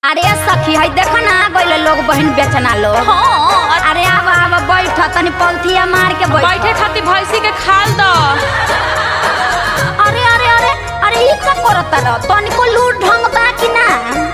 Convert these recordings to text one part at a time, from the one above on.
अरे सखी है देखो ना आ गइल लोग बहन बेचना लोग हाँ अरे आब आब बैठ तनी पलथिया मार के बैठ बैठे खातिर भैंसी के खाल द अरे अरे अरे अरे ई का करत रह तनिको लूट ढंग बा कि ना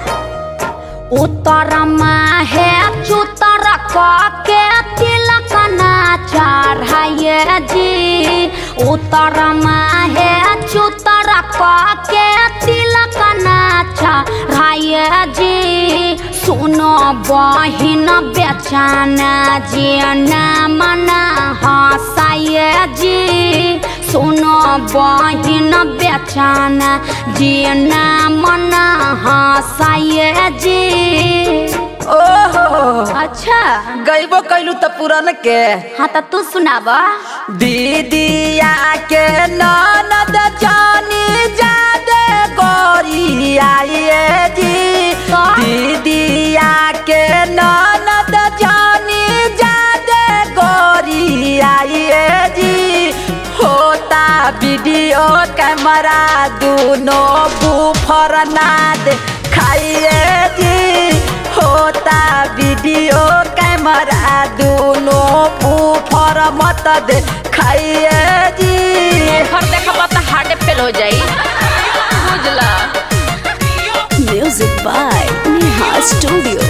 उतर माहे चुतर क के तिलक ना चढ़ाइए जी उतर माहे चुतर क के तिलक ना चढ़ाइए जी सुनो बहिन बेचना जी नाम ना हंसाइए जी सुनो बहिन बेचना जी नाम ना हंसाइए जी ओहो अच्छा गईबो कैलू त पुरन के हाँ तो तू सुनाब दीदिया के ननद जानी जादे गोरी आइए जी का? दीदिया के ननद जानी जादे गोरी आइए जी होता वीडियो कैमरा दोनों बुफर ना दे खाइए जी होता वीडियो कैमरा दोनों बुफर मत दे खाइए जी घर देखा तो हार्ट फेल हो जाई बुझला Music by Neha Studio.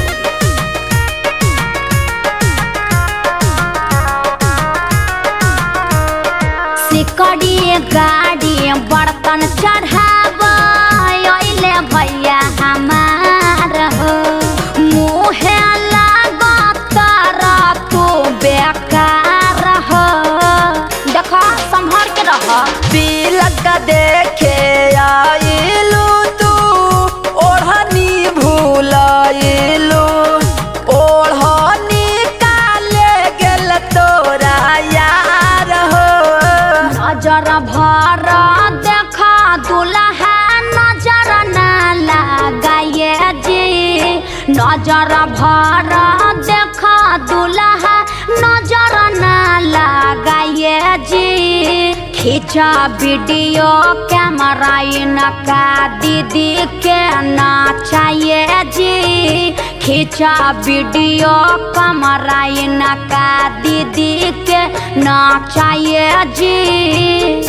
सिकड़ी गाड़ी बर्तन चढ़ाब अइले भैया हमार हो मुहे लागत तू बेकार हो देख संभर के रह तिलक देखे आइलू तू ओढ़नी भूलइलू ओढ़नी काले गेल तोरा यार हो नजर भर देखा दुल्हा नजर ना लगाए जी नजर भर देखा दुल्हा नजर ना लगाए जी खींचा वीडियो कैमरा इनका दीदी के नाचाइए जी खींचा वीडियो कैमरा इनका दीदी के नाचाइए जी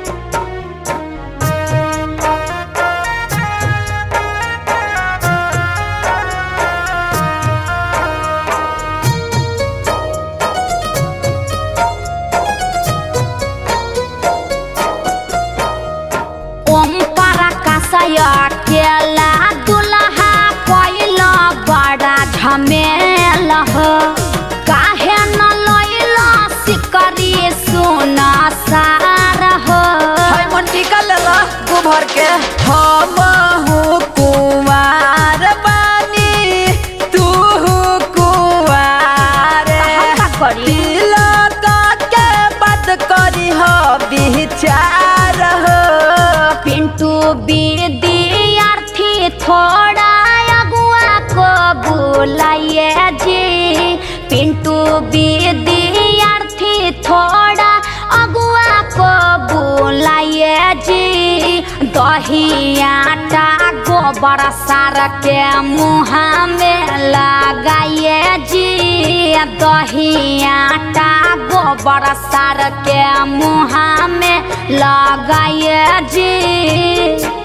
ओम पराकाशय केला दुल्हा कोइल बड़ा झमेल हो काहे न लइल सिकरी सोना सार हो हाय मन टिका लेला गोबर के हम हूँ कुमार बानी तू कुमार हम का करी? तिलक के बात करी हो विचार हो पिंटू विद्यार्थी थोड़ा अगुआ को बुलाइए जी पिंटू विद्यार्थी थोड़ा अगुआ को बुलाइए जी दही आटा गोबर सार के मुँह में लगाइए जी दही आटा गोबर सार के मुँह में लगाइए जी